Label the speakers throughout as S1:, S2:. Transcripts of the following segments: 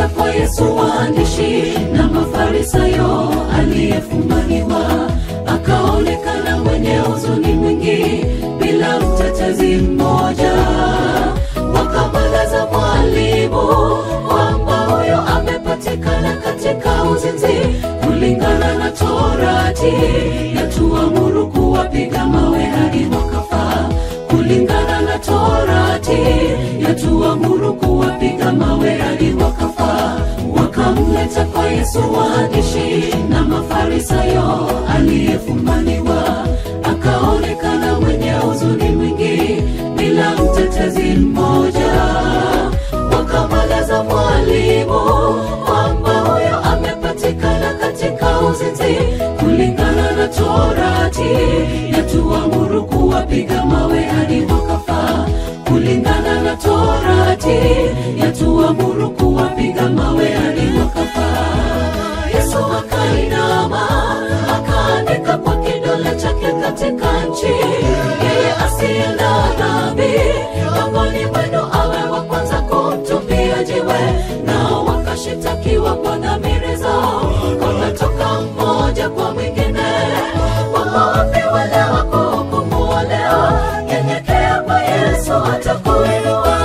S1: kwa Yesu waandishi na Mafarisayo aliyefumaniwa, akaonekana mwenye huzuni mwingi bila mtetezi mmoja. Wakamweleza mwalimu kwamba huyo amepatikana katika uzinzi kulingana na Torati, yatuamuru kuwapiga mawe hadi wakafa. Kulingana na Torati, yatuamuru kuwapiga mawe hadi wakafa. Wakamleta kwa Yesu waandishi na Mafarisayo aliyefumaniwa, akaonekana mwenye huzuni mwingi bila mtetezi mmoja. Wakamweleza mwalimu kwamba huyo amepatikana katika uzinzi kulingana na Torati, yatuamuru kuwapiga mawe hadi wakafa. Kulingana na Torati, yatuamuru kuwapiga mawe hadi wakafa. Yesu akainama akaandika kwa kidole chake katika nchi, yeye asiye na dhambi miongoni mwenu awe wa kwanza kumtupia jiwe. Nao wakashitakiwa kwa dhamiri zao, wakatoka mmoja kwa mwingine, kwamba wapi wale wa kuhukumu leo? Nyenyekea kwa Yesu atakuinua.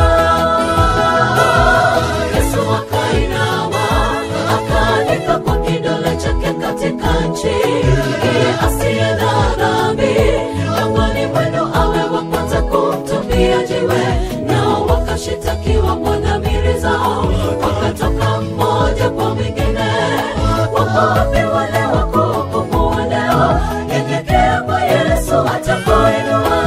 S1: Yesu akainama akaandika kwa kidole chake katika nchi, yeye asiye na dhambi miongoni mwenu awe wa kwanza kumtupia jiwe. Nao wakashitakiwa kwa dhamiri zao, wakatoka mmoja kwa mwingine, wako wapi wale wa kuhukumu leo? Nyenyekea kwa Yesu atakuinua.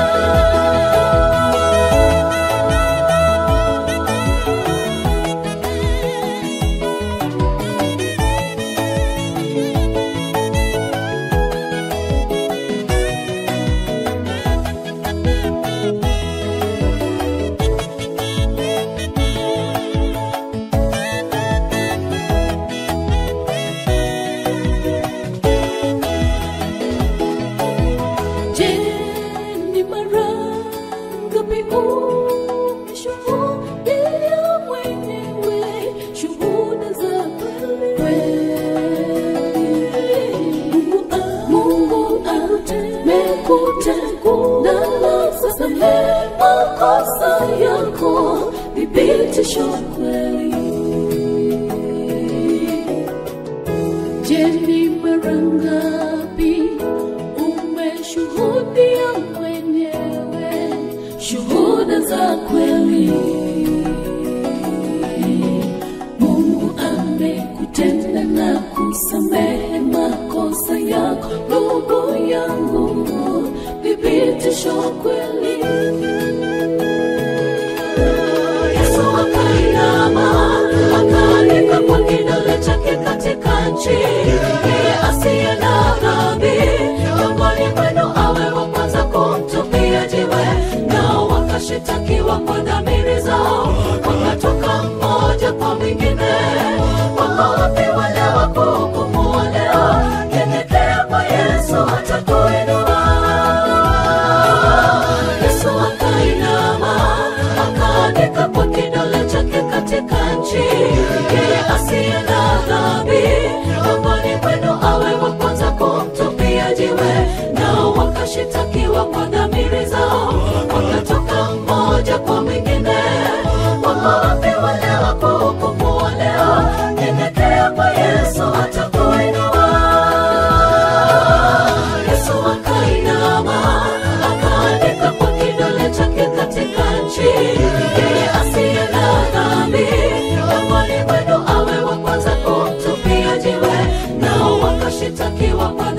S2: Je, ni mara ngapi umeshuhudia mwenyewe shuhuda za kweli? Mungu amekutenda samehe makosa yako, thibitisho kweli. Je, ni mara ngapi umeshuhudia mwenyewe shuhuda za kweli? Mungu amekutenda na kusamehe makosa yako, ndugu yangu, thibitisho kweli.
S1: Yesu akainama akaandika kwa kidole chake katika nchi, yeye asiye na dhambi miongoni mwenu awe wa kwanza kumtupia jiwe. Nao wakashitakiwa kwa dhamiri zao, wakatoka mmoja kwa mwingine, wako wapi wale wa kuhukumu leo? Nyenyekea kwa Yesu atakuinua. Yesu akainama akaandika kwa kidole chake katika nchi, yeye asiye na dhambi miongoni mwenu awe wa kwanza kumtupia jiwe. Nao wakashitakiwa kwa dhamiri zao, wakatoka mmoja kwa mwingine, wako wapi wale wa kuhukumu leo? Nyenyekea kwa Yesu atakuinua. Yesu akainama akaandika kwa kidole chake katika nchi, yeye asiye na dhambi miongoni mwenu awe wa kwanza kumtupia jiwe. Nao wakashitakiwa kwa